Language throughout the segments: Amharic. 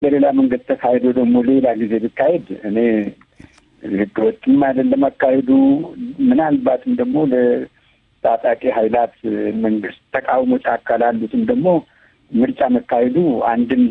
በሌላ መንገድ ተካሂዶ ደግሞ ሌላ ጊዜ ቢካሄድ እኔ ህገወጥም አይደለም አካሄዱ። ምናልባትም ደግሞ ለታጣቂ ኃይላት መንግስት ተቃውሞ ጫካ ላሉትም ደግሞ ምርጫ መካሄዱ አንድም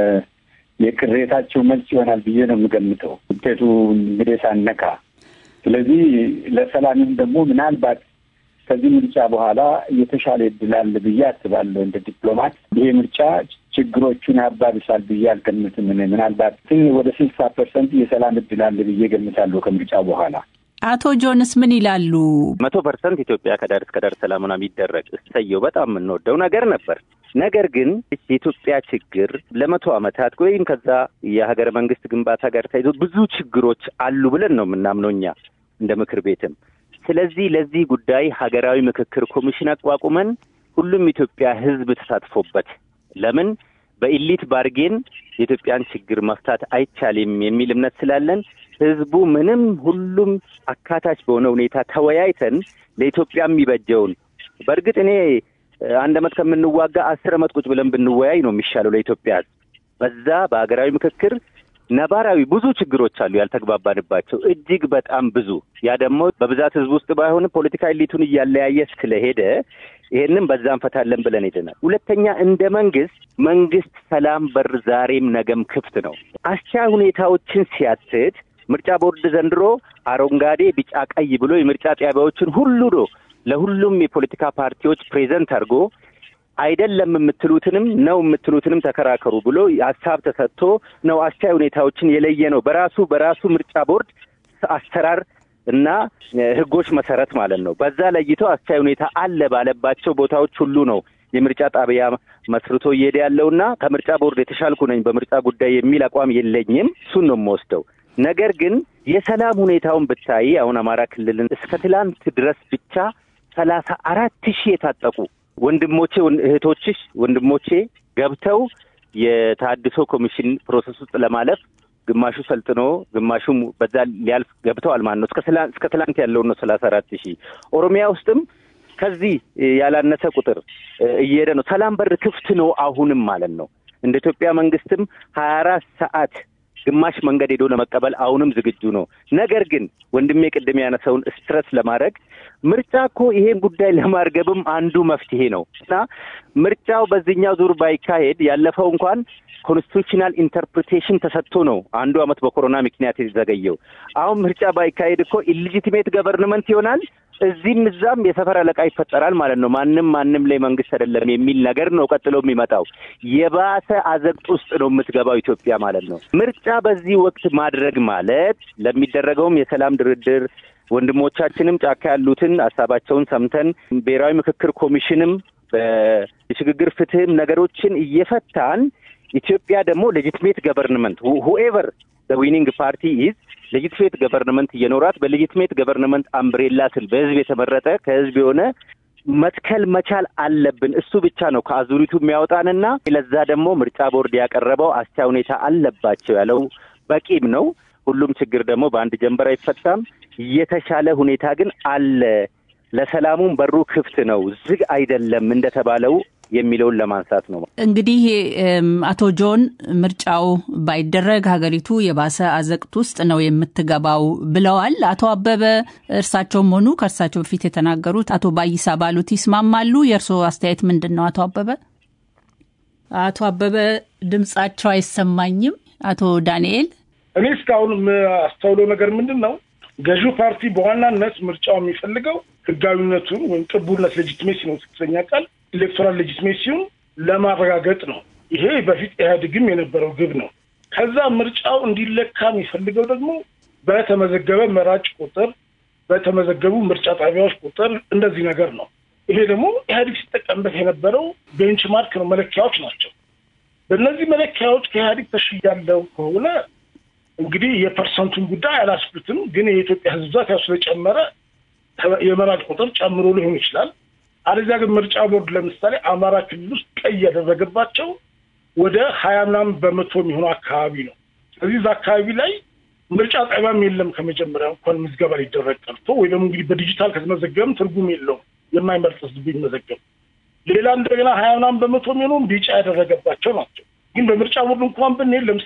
የቅሬታቸው መልስ ይሆናል ብዬ ነው የምገምተው ውጤቱ እንግዲህ ሳነካ። ስለዚህ ለሰላምም ደግሞ ምናልባት ከዚህ ምርጫ በኋላ የተሻለ እድል አለ ብዬ አስባለሁ። እንደ ዲፕሎማት ይሄ ምርጫ ችግሮቹን ያባብሳል ብዬ አልገምትም። ምናልባት ወደ ስልሳ ፐርሰንት የሰላም እድል አለ ብዬ ገምታለሁ ከምርጫ በኋላ። አቶ ጆንስ ምን ይላሉ? መቶ ፐርሰንት ኢትዮጵያ ከዳር እስከ ዳር ሰላሙና የሚደረግ እሰየው በጣም የምንወደው ነገር ነበር። ነገር ግን የኢትዮጵያ ችግር ለመቶ ዓመታት ወይም ከዛ የሀገረ መንግስት ግንባታ ጋር ተይዞ ብዙ ችግሮች አሉ ብለን ነው የምናምነው እኛ እንደ ምክር ቤትም። ስለዚህ ለዚህ ጉዳይ ሀገራዊ ምክክር ኮሚሽን አቋቁመን ሁሉም ኢትዮጵያ ሕዝብ ተሳትፎበት ለምን በኢሊት ባርጌን የኢትዮጵያን ችግር መፍታት አይቻልም የሚል እምነት ስላለን ህዝቡ ምንም ሁሉም አካታች በሆነ ሁኔታ ተወያይተን ለኢትዮጵያ የሚበጀውን በእርግጥ እኔ አንድ አመት ከምንዋጋ አስር አመት ቁጭ ብለን ብንወያይ ነው የሚሻለው ለኢትዮጵያ ህዝብ። በዛ በሀገራዊ ምክክር ነባራዊ ብዙ ችግሮች አሉ ያልተግባባንባቸው እጅግ በጣም ብዙ። ያ ደግሞ በብዛት ህዝብ ውስጥ ባይሆንም ፖለቲካ ኤሊቱን እያለያየ ስለሄደ ይሄንን በዛ እንፈታለን ብለን ሄደናል። ሁለተኛ እንደ መንግስት መንግስት ሰላም በር ዛሬም ነገም ክፍት ነው። አስቻይ ሁኔታዎችን ሲያትት ምርጫ ቦርድ ዘንድሮ አረንጓዴ፣ ቢጫ፣ ቀይ ብሎ የምርጫ ጣቢያዎችን ሁሉ ነው ለሁሉም የፖለቲካ ፓርቲዎች ፕሬዘንት አድርጎ አይደለም የምትሉትንም ነው የምትሉትንም ተከራከሩ ብሎ ሀሳብ ተሰጥቶ ነው አስቻይ ሁኔታዎችን የለየ ነው በራሱ በራሱ ምርጫ ቦርድ አሰራር እና ህጎች መሰረት ማለት ነው። በዛ ለይቶ አስቻይ ሁኔታ አለ ባለባቸው ቦታዎች ሁሉ ነው የምርጫ ጣቢያ መስርቶ እየሄደ ያለውና ከምርጫ ቦርድ የተሻልኩ ነኝ በምርጫ ጉዳይ የሚል አቋም የለኝም። እሱን ነው የምወስደው። ነገር ግን የሰላም ሁኔታውን ብታይ አሁን አማራ ክልልን እስከ ትላንት ድረስ ብቻ ሰላሳ አራት ሺህ የታጠቁ ወንድሞቼ እህቶችሽ ወንድሞቼ ገብተው የታድሶ ኮሚሽን ፕሮሰስ ውስጥ ለማለፍ ግማሹ ሰልጥኖ ግማሹም በዛ ሊያልፍ ገብተዋል ማለት ነው። እስከ ትላንት ያለውን ነው ሰላሳ አራት ሺህ ኦሮሚያ ውስጥም ከዚህ ያላነሰ ቁጥር እየሄደ ነው። ሰላም በር ክፍት ነው አሁንም ማለት ነው። እንደ ኢትዮጵያ መንግስትም ሀያ አራት ሰዓት ግማሽ መንገድ ሄዶ ለመቀበል አሁንም ዝግጁ ነው። ነገር ግን ወንድሜ ቅድም ያነሰውን ስትረስ ለማድረግ ምርጫ እኮ ይሄን ጉዳይ ለማርገብም አንዱ መፍትሄ ነው እና ምርጫው በዚህኛው ዙር ባይካሄድ ያለፈው እንኳን ኮንስቲቱሽናል ኢንተርፕሪቴሽን ተሰጥቶ ነው አንዱ አመት በኮሮና ምክንያት የተዘገየው። አሁን ምርጫ ባይካሄድ እኮ ኢሊጂቲሜት ገቨርንመንት ይሆናል። እዚህም እዛም የሰፈር አለቃ ይፈጠራል ማለት ነው። ማንም ማንም ላይ መንግስት አይደለም የሚል ነገር ነው ቀጥሎ የሚመጣው። የባሰ አዘቅት ውስጥ ነው የምትገባው ኢትዮጵያ ማለት ነው። ምርጫ በዚህ ወቅት ማድረግ ማለት ለሚደረገውም የሰላም ድርድር ወንድሞቻችንም ጫካ ያሉትን ሀሳባቸውን ሰምተን ብሔራዊ ምክክር ኮሚሽንም በሽግግር ፍትህም ነገሮችን እየፈታን ኢትዮጵያ ደግሞ ሌጂትሜት ገቨርንመንት ሁኤቨር ዊኒንግ ፓርቲ ኢዝ ሌጂትሜት ገቨርንመንት እየኖራት በሌጂትሜት ገቨርንመንት አምብሬላ ስል በህዝብ የተመረጠ ከህዝብ የሆነ መትከል መቻል አለብን። እሱ ብቻ ነው ከአዙሪቱ የሚያወጣንና ለዛ ደግሞ ምርጫ ቦርድ ያቀረበው አስቻይ ሁኔታ አለባቸው ያለው በቂም ነው። ሁሉም ችግር ደግሞ በአንድ ጀንበር አይፈታም። የተሻለ ሁኔታ ግን አለ። ለሰላሙም በሩ ክፍት ነው፣ ዝግ አይደለም እንደተባለው የሚለውን ለማንሳት ነው። እንግዲህ አቶ ጆን ምርጫው ባይደረግ ሀገሪቱ የባሰ አዘቅት ውስጥ ነው የምትገባው ብለዋል። አቶ አበበ እርሳቸውም ሆኑ ከእርሳቸው በፊት የተናገሩት አቶ ባይሳ ባሉት ይስማማሉ? የእርስዎ አስተያየት ምንድን ነው? አቶ አበበ አቶ አበበ ድምጻቸው አይሰማኝም። አቶ ዳንኤል እኔ እስካሁን የማስተውለው ነገር ምንድን ነው ገዢው ፓርቲ በዋናነት ምርጫው የሚፈልገው ህጋዊነቱን ወይም ቅቡልነት ሌጂትሜሲ ነው ስድስተኛ ቃል ኤሌክቶራል ሌጂትሜሲውን ለማረጋገጥ ነው። ይሄ በፊት ኢህአዴግም የነበረው ግብ ነው። ከዛ ምርጫው እንዲለካ የሚፈልገው ደግሞ በተመዘገበ መራጭ ቁጥር፣ በተመዘገቡ ምርጫ ጣቢያዎች ቁጥር እንደዚህ ነገር ነው። ይሄ ደግሞ ኢህአዴግ ሲጠቀምበት የነበረው ቤንችማርክ ነው፣ መለኪያዎች ናቸው። በእነዚህ መለኪያዎች ከኢህአዴግ ተሽያለው ከሆነ እንግዲህ የፐርሰንቱን ጉዳይ አላስብትም፣ ግን የኢትዮጵያ ህዝብ ብዛት ያው ስለጨመረ የመራጭ ቁጥር ጨምሮ ሊሆን ይችላል። አለዚያ ግን ምርጫ ቦርድ ለምሳሌ አማራ ክልል ውስጥ ቀይ ያደረገባቸው ወደ ሀያ ምናምን በመቶ የሚሆኑ አካባቢ ነው። ስለዚህ እዛ አካባቢ ላይ ምርጫ ጣቢያም የለም ከመጀመሪያ እንኳን ምዝገባ ሊደረግ ቀርቶ ወይ ደግሞ እንግዲህ በዲጂታል ከተመዘገበም ትርጉም የለውም የማይመርጥ ህዝብ ቢመዘገብ። ሌላ እንደገና ሀያ ምናምን በመቶ የሚሆኑ ቢጫ ያደረገባቸው ናቸው። ግን በምርጫ ቦርድ እንኳን ብንሄድ